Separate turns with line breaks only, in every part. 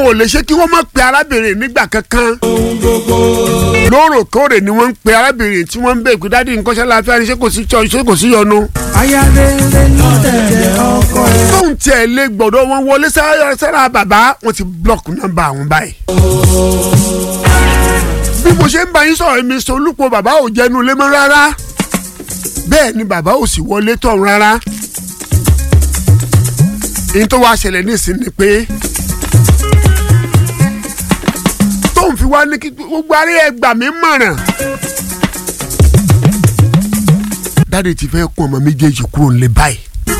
ò lè ṣe kí wọ́n má pe arábìnrin nígbà kankan lóòrèkóòrè ni wọ́n ń pe arábìnrin tí wọ́n ń bẹ̀ pé dádì nǹkan ṣe láàfíà ni ṣé kò sí ṣé kò sí yọnu.
ayárere ló tẹ̀lé ọkọ ẹ̀.
tóun tiẹ̀ lè gbọ́dọ̀ wọn wọlé sára bàbá wọn ti blọọkù nọ́mbà àwọn báyìí. bí mo ṣe ń bá yín sọ̀rọ̀ mi sọ olùpọ̀ bàbá ò jẹnu lé mọ́ rárá bẹ́ẹ̀ ni bàbá ò sì wọlé tọ̀hún rárá. èyí tó wá ṣẹlẹ̀ nísìnyí ni pé tóun fi wá ní kí gbogbo arí ẹgbà mi mọ̀ràn. dáàdi ti fẹ́ kún ọmọ méjèèjì kúrò nílé báyìí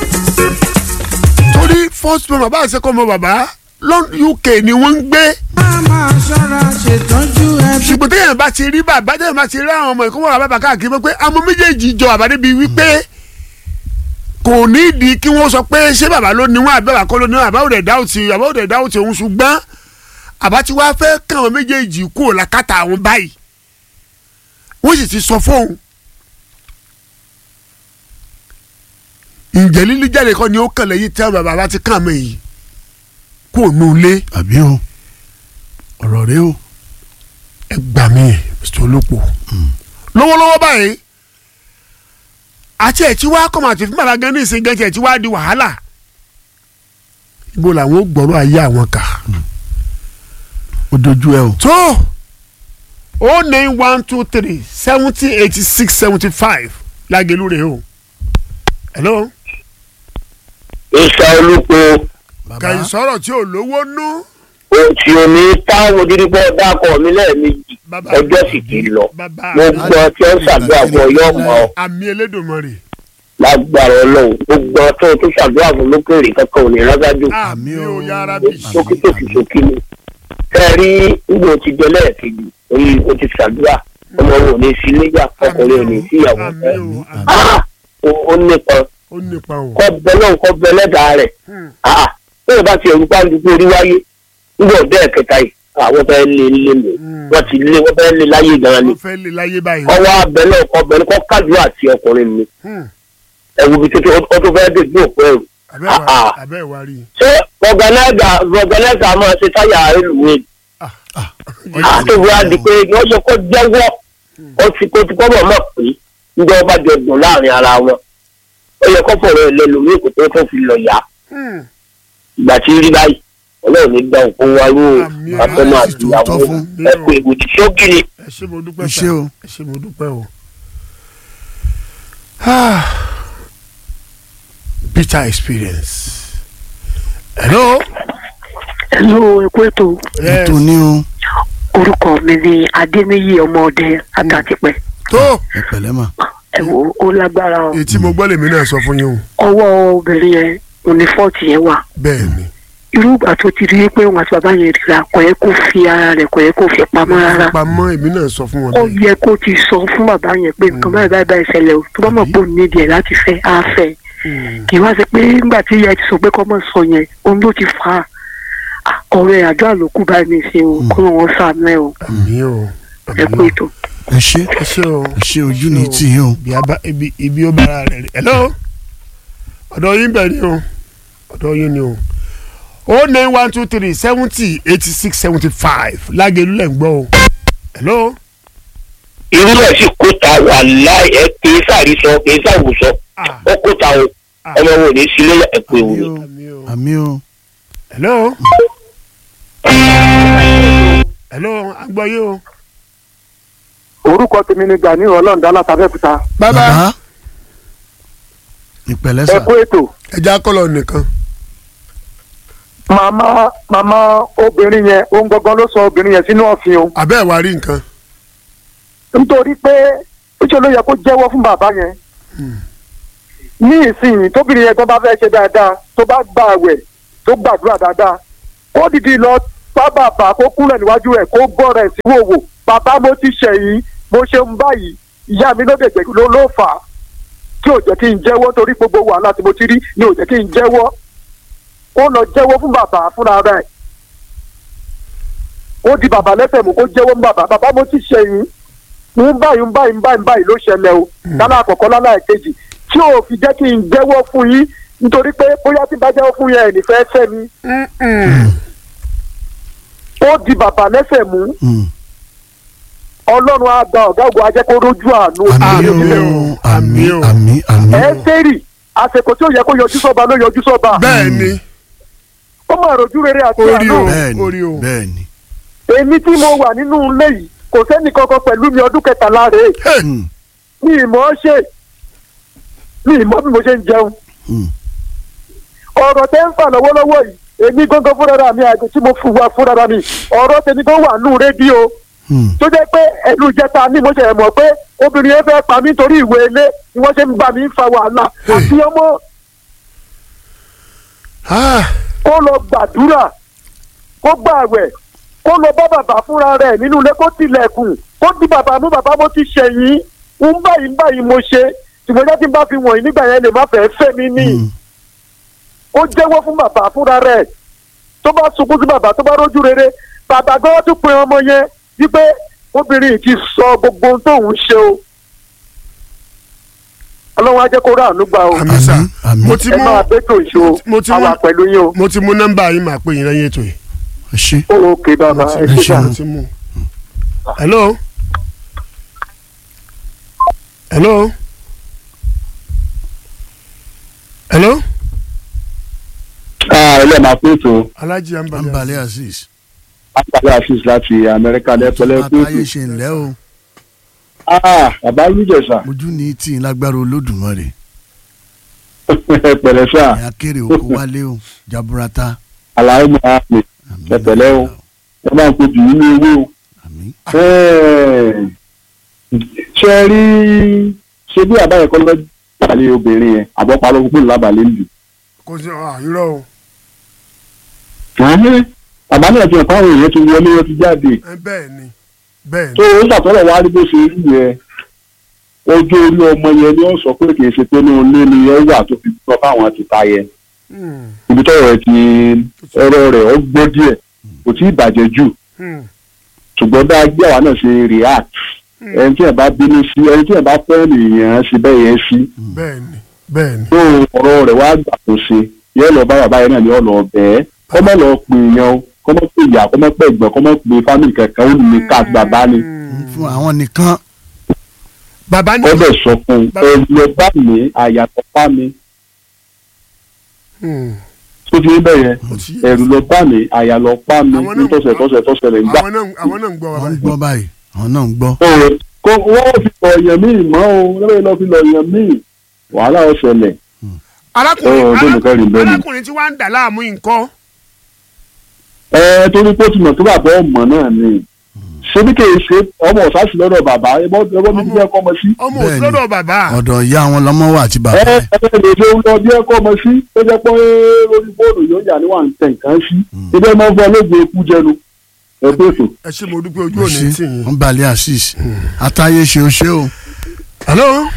torí first born bàbá àṣekọ ọmọ bàbá lọ́n UK ni wọ́n ń gbé
má máa ṣọ́ra ṣètọ́jú ẹbí.
ṣùgbọ́n téèyàn bá ti rí bàbá téèyàn bá ti rí àwọn ọmọ ìkọ́mọ́ bàbá káàkiri pé àwọn méjèèjì jọ bàbá débi wípé kò ní ìdí kí wọ́n sọ pé ṣé bàbá ló ní wọn àbí bàbá kọ́ ló ní wọn àbá òde dáwùtì àbá òde dáwùtì òun ṣùgbọ́n àbá tí wàá fẹ́ káwọn méjèèjì kúrò lákàtà àwọn báyìí wọ́n sì ti sọ fóun ǹjẹ́ lílí jáde kọ́ ni ó kàn lẹ́yìn tí àwọn bàbá ti kàn mọ́ èyí kó nù lé
àbí o ọ̀rọ̀ rẹ o
ẹ gbà mí Mr. Olóko lọ́wọ́lọ́wọ́ báyìí àti ẹ̀ tí wàá kọ́mọ̀ àti fún bàbá gan ní ìsìn gan tí ẹ̀ tí wàá di wàhálà ibo làwọn ó gbọ́rọ̀ ayé àwọn kà
ó dojú ẹ o
tó o nine one two three seventy eighty six seventy five lágẹ̀lú rẹ̀ o hello
ìṣà olùkọ́
kàyí sọ̀rọ̀ tí ò lówó nú
òtí omi táwọn ojúdípọ̀ dákọ̀ mi lẹ́ẹ̀mejì
Bàbá
ọjọ́ sì ti lọ
bàbá
mo gbọ́ tí ó ń ṣàdúrà fún ọyọ́ mọ́
àmì Elédùmarè
lágbára ọlọ́run mo gbọ́ tó tó ṣàdúrà fún lókèrè kankan ò ní rágájú
àmì ò yára bí
sókítòkì sókí ni ẹ rí nígbà tí jẹ lẹ́ẹ̀kejì orí o ti ṣàdúrà ọmọ wo ò ní sí nígbà ọkùnrin ò ní sí ìyàwó
àmì
ẹ
ò àmì
Ah! ó ó nípa
ó nípa o.
kọ́ bẹ náà kọ́ bẹ lẹ́dàá rẹ̀
Hmm.
Ah! bẹ́ẹ̀ bá ti ẹ̀rù pàǹdùkú orí wáyé nígbà ọ̀dẹ́ ẹ̀kẹta yìí àwọn fẹ́ lé lé mi
Hmm.
wọ́n ti lé wọ́n fẹ́ lé láyé gan-an ni
wọ́n fẹ́ lè láyé báyìí.
ọwọ́ abẹ náà kọ́ bẹ kọ́ kádùá àti ọkùnrin mi
Hmm.
ẹ̀wù bíi tuntun ó tó fẹ́ dé bí òpó ẹ̀rù
abẹ́ ìwà
Ah, ah.
abẹ́ ìwà rí i.
ṣé ọ̀gánáìgà ọ̀gánáìgà máa ṣe táyà rélùwé àtòwò àdì pé wọ́n yẹ kó jẹ́wọ́ ó ti kó ti kọ́ bọ̀ mọ̀ pé níjọ́ bá jọ dùn láàrin ara wọn ó yẹ kó fọ̀rọ̀ ẹ̀ lẹ́nu ní kò tó tó fi lọ yá
Hmm.
ìgbà tí rí báyìí ọlọ́run ní gbà òkú wa rú
Àmì
àtọ́nà
Ọlọ́run
àti
sì tún
ìyàwó
tọ́ fún.
ẹ̀kú ìbùdí ṣókì ni.
ẹ ṣé mo dúpẹ́
Ẹ
sà.
ṣé o.
ẹ ṣé mo dúpẹ́ o. Ah. bitter experience. hello.
Hello, ẹkú ètò
yes.
ètò ní o
orúkọ mi ni Adéníyì ọmọọdẹ Àtàtìpẹ́.
tó
ẹ pẹ̀lẹ́ mà
Ẹ wo ó lágbára o.
etí mo gbọ́ lèmi náà sọ fún yín o.
Ọwọ́ obìnrin yẹn òní fọ́ọ̀tì yẹn wà.
bẹ́ẹ̀ ni.
Irú ìgbà tó ti rí pé òun àti bàbá yẹn ríra kò yẹ kó fi ara rẹ̀ kò yẹ kó fi pamọ́ rárá.
pamọ́ èmi náà sọ fún wọn
Ó
bẹ́ẹ̀.
yẹ kó ti sọ fún bàbá yẹn pé nǹkan báyìí báyìí báyìí ṣẹlẹ̀ o. Tó bá mọ̀ pé òun nídìí ẹ̀ láti fẹ́ á fẹ́.
Hmm.
Kì í wá sí pé nígbà tí ìyá ẹ ti sọ pé kọ́ mọ̀ sọ yẹn òun ló ti fà á. Ah, Ọ̀rọ̀ ẹ̀ àjọ àlòkù báyìí ní ìsìn o kó wọn sàánú ẹ o.
àmì o.
Ẹ kú
àmì o.
ètò.
ẹ ṣé
ẹ ṣé o.
ẹ ṣé ojú ní tì yín o
ibi aba ibi ibi ó bára rẹ̀ rí. hello. ọ̀dọ̀ yín bẹ̀ ni o. ọ̀dọ̀ yín ni o. o nine one two three seventy eighty six seventy five lágẹ̀lú lẹ̀ ń gbọ́ o. hello.
irú ẹ̀ sì kó ta wà láì ẹ kì í sàrísọ kì í sàwùsọ
Ah.
ó kó ta o ọmọ wo ní sílé ẹ̀kú ewu ni.
àmì o.
àmì o
hello. hello agbọ́ yín o.
orúkọ tèmi ni gani ọlọ́ọ̀dá látàbẹ́kúta
bàbá
ìpẹ̀lẹ́
ẹ
sà
kú ètò
ẹja kọlọ nìkan.
màmá màmá obìnrin yẹn ohun gangan ló sọ obìnrin yẹn sínú ọ̀fìn o
abẹ́ ẹ̀ wá rí nǹkan.
nítorí pé ó ló yẹ kó jẹ́wọ́ fún bàbá yẹn ní ìsinyìí tóbìnrin yẹn tó bá fẹ́ ṣe dáadáa tó bá gba àwẹ̀ tó gbàdúrà dáadáa ó dìdí lọ bá bàbá kó kúnlẹ̀ níwájú ẹ̀ kó bọ́ rẹ̀ sí wòwò bàbá mo ti ṣẹ̀yìn mo ṣe ń báyìí ìyá mi ló dẹ̀gbẹ̀ ló ló fà á tí ò jẹ́ kí n jẹ́wọ́ torí gbogbo wàhálà tí mo ti rí ni ò jẹ́ kí n jẹ́wọ́ ó lọ jẹ́wọ́ fún bàbá fúnra rẹ̀ ó di bàbá lẹ́sẹ̀ mú kó jẹ́wọ́ fún bàbá bàbá mo ti ṣẹ̀yìn ń báyìí ń báyìí ń báyìí ń báyìí ló ṣẹlẹ̀ o lálẹ́ àkọ́kọ́ lálẹ́ àkejì tí ò fi jẹ́ kí n jẹ́wọ́ fún yín nítorí pé bóyá tí bá jẹ́wọ́ fún yẹn ẹ̀ nífẹ̀ẹ́ fẹ́ mi kó di bàbá lẹ́sẹ̀ mú
Mm.
ọlọ́run á gba ọ̀gá ògo ajẹ́ kó rójú àánú
àmì
Àmín
o
o,
àmì
àmín o.
àmì àmì
ẹ́sẹ̀rì àsìkò tí ó yẹ kó yọjú sọ́ba ló yọjú sọ́ba
bẹ́ẹ̀ ni
ó máa rojú rere àti
Orí
àánú
o.
bẹ́ẹ̀ni
orí o.
bẹ́ẹ̀ni
èmi tí mo wà nínú ilé yìí kò sẹ́ni kankan pẹ̀lú mi ọdún kẹtàlá rèé
Mm.
mi ìmọ̀ ọ́ ṣe mi ìmọ̀ bí mo ṣe ń jẹun
Mm.
ọ̀rọ̀ tẹ́ ń fà lọ́wọ́lọ́wọ́ yìí èmi gangan fúnra mi àti tí mo fún wa fúnra mi ọ̀rọ̀ tèmi tó wà nù rédíò
Mm.
tó jẹ́ pé ẹnu ìjẹta ni mo ṣe mọ̀ pé obìnrin yẹn fẹ́ pa mí torí ìwé ilé ni wọ́n ṣe ń bá mi fa wàhálà àti ọmọ
Ah,
kó lọ gbàdúrà kó gbààwẹ̀ kó lọ bá bàbá fúnra rẹ̀ nínú ilé kó tilẹ̀kùn kó di bàbá mú bàbá mo ti ṣẹ̀yìn ń báyìí ń báyìí mo ṣe ṣùgbọ́n jẹ́ tí n bá fi wọ̀nyí nígbà yẹn lè má fẹ́ fẹ́ mi ní
Mm.
ó jẹ́wọ́ fún bàbá fúnra rẹ̀ tó bá sunkún sí bàbá tó bá rójú rere bàbá gan tún pe ọmọ yẹn wípé obìnrin yìí ti sọ gbogbo ohun tóun ṣe o ọlọ́run á jẹ́ kó ráàánú gbà o
àmì sà
Àmín, àmín.
mo ti
ẹ
mú
máa bẹ́tò ìṣó
mo ti mú-
àwa pẹ̀lú yín o
mo ti mú nọ́mbà yín máa pè yín lẹ́yìn ètò yìí.
ẹ ṣe
ókè bàbá
mo ti-
ẹ ṣe
ṣeun.
sà.
mo ti mú. hello. hello. hello.
ilé máa pé ètò
alhaji ambali
Ambali Azeez
àpàlẹ́ àfíìs láti amẹ́ríkà lẹ́pẹ́lẹ́ pé
àtàyè ṣe ńlẹ́ o
ètò bàbá lùjẹ̀sà
ojú ní tí ń lágbára olódùmarè
pẹ̀lẹ́ sà
ẹ̀yà kéré oko wálé o jaburata
àlàyé máa pè
àmín.
Ẹ̀pẹ̀lẹ́ o. ẹ máa ń pè jù nínú ewé o.
àmín
Ẹ́ẹ̀, ṣe ẹ rí ṣe bí àbáyẹ kọ́ lọ́jọ́ ìbàlẹ̀ obìnrin yẹn àbọ̀pá ló kúrò lábàlẹ̀ ń lù.
kò sí ah, irọ́ o
Àmín. bàbá náà ti hàn fáwọn èèyàn ti wọlé wọn ti jáde
ẹ bẹ́ẹ̀ ni bẹ́ẹ̀
tó
ni
o ṣàtọ́lọ̀ wá rí bó ṣe rí yẹn ojú orí ọmọ yẹn ni ó sọ pé kì í ṣe pé ní ilé ni ẹ wà tó fi sọ fáwọn ti ta yẹn
Hmm,
ibi tọ́rọ̀ ẹ ti ọ̀rọ̀ rẹ̀ ó gbọ́ díẹ̀ kò tí ì bàjẹ́ jù
hmm,
ṣùgbọ́n bá gbé àwa náà ṣe react
hmm.
ẹni tí ẹ bá bínú sí ẹni tí ẹ bá fẹ́ nìyẹn ṣe bẹ́ẹ̀ yẹn sí
bẹ́ẹ̀ ni bẹ́ẹ̀ ni
tó ọ̀rọ̀ rẹ̀ wá gbà tó ṣe yóò lọ bá bàbá yẹn náà ní ọ̀nà ọ̀bẹ́ kọ́mọ́ lọ pè yẹn o kọ́mọ́ pè ìyá kọ́mọ́ pè ẹ̀gbọ́n kọ́mọ́ pè fámìlì kankan ó ní ká bàbá ni
Hmm.
fún àwọn nìkan
bàbá ni
ó bẹ̀ sọ fún un
Bàbá-
ẹ lọ bá mi àyàtọ̀ fá mi
Hmm,
tó ti ń bẹ̀ yẹn
ó ti yé.
ẹ̀rù lọ bá mi àyà lọ pa mi
Àwọn náà-
ní tọ̀sẹ̀ tọ̀sẹ̀ tọ̀sẹ̀ rẹ̀ ń gbà.
àwọn náà àwọn náà ń gbọ́ wa
wọ́n ń
báyìí.
gbọ́ báyìí àwọn náà ń gbọ́
Ọ̀rọ̀ kó wọ́n fi lọ èèyàn míì mọ́ o lọ́wọ́ lọ́ fi lọ èèyàn míì wàhálà ó ṣẹlẹ̀
arákùnrin
Ó, ọdún nìkan rìn bẹ́ẹ̀ ni.
arákùnrin tí wàá ń dà láàmú nǹkan
ẹ torí pé ó ti mọ̀ tó bàbá ọmọ náà ni ṣebí kì í ṣe ọmọ ọ̀sáàsì lọ́dọ̀ bàbá ẹbọ ẹbọ mi ti bí ẹkọ ọmọ sí.
ọmọ
Bẹ́ẹ̀ ni.
òsínlọ́dọ̀ bàbá
ọ̀dọ̀ ìyá wọn lọ́mọ wà àti bàbá
ẹ
ẹ̀
ẹ lè ṣe ń lọ bí ẹkọ ọmọ sí tó jẹ́ pé lórí fóònù yóò yà ní wà ń tẹ̀ nǹkan sí ibẹ̀ máa ń fọ olóògùn ikú jẹnu ẹ pé ètò.
ẹ ṣe mo dúpẹ́ ojú
ẹ
òní tì
ṣe
yín.
Ambali Azeez àtàyè ṣe o ṣe o
hello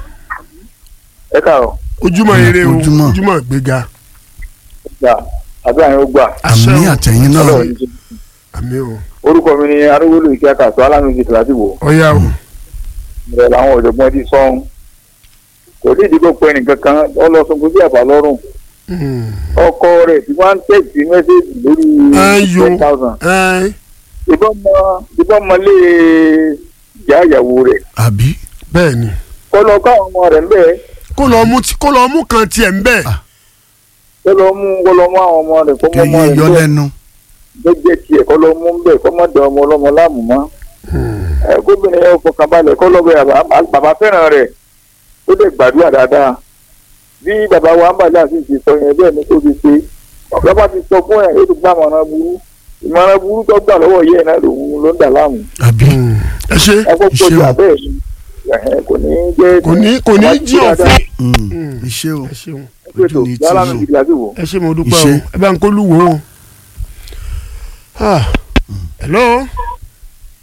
ẹ káàárọ̀
ojúmọ́ ire o
Ojúmọ́.
ojúmọ́ gbéga
gbà àbí àwọn gbà
àṣẹ
àmì
o
àtẹ̀yìn náà
Ọlọ́run ní ṣe.
àmì o
orúkọ mi ni arúgbólú ìkẹ́ àkàtọ́ alámìjì tìlátìwò
ọ̀ya o
ìrẹ̀ làwọn ọ̀jọ̀gbọ́n ti sọ́hún kò ní ìdíkò pé nìkan kan ọlọ́sọ̀gbọ́n sí àbá lọ́rùn
Hmm.
ọkọ rẹ̀ tí wọ́n ń tẹ̀sí mẹ́sẹ̀gì lórí
ẹ yo
ten thousand
ẹ
ìbọn mọ ìbọn mọ lé ìyá ìyàwó rẹ̀
àbí
bẹ́ẹ̀ ni
kọ́ lọ káwọn ọmọ rẹ̀ ńbẹ́
kó lọ mú tí- kó lọ mú kan tiẹ̀ ń bẹ̀
Ah.
kọ́ lọ mú kọ́ lọ mú àwọn ọmọ rẹ̀ kọ́ mọ́ ọmọ
kẹyẹ
rẹ̀
yọ
ńbẹ́
lẹ́nu
gbẹ́gbẹ́ tiẹ̀ kọ́ lọ mú ńbẹ́ kọ́ mọ́ dọ̀ ọmọ ọlọ́mọ láàmú mọ́ ẹ gómìnà yẹn fọkàn balẹ̀ kọ́ lọ bẹ bàbá bàbá fẹ́ràn rẹ̀ ó lè gbàdúrà dáadáa bí bàbá wa ń bàjẹ́ àti ìṣe sọ yẹn bẹ́ẹ̀ ni kó fi ṣe ọ̀gá bá ti sọ fún ẹ̀ ó ti gbà mọ̀ràn burú ìmọ̀ràn burú tó gbà lọ́wọ́ yẹ́ ẹ̀ náà lòun ló ń dà láàmú
àbí
ẹ ṣe
ẹ kó
Iṣẹ́
kojú
o.
abẹ́ ẹ̀ ni kò ní jẹ́
kò ní kò ní jí òfin
Mm, iṣẹ́ o
ẹ ṣeun
ojú ní tí
yálà
yóò
mi ìdílé àti wò.
ẹ ṣe mo dúpẹ́ o
Iṣẹ́.
ẹ bá ń kó lù wò ó. Ah. hello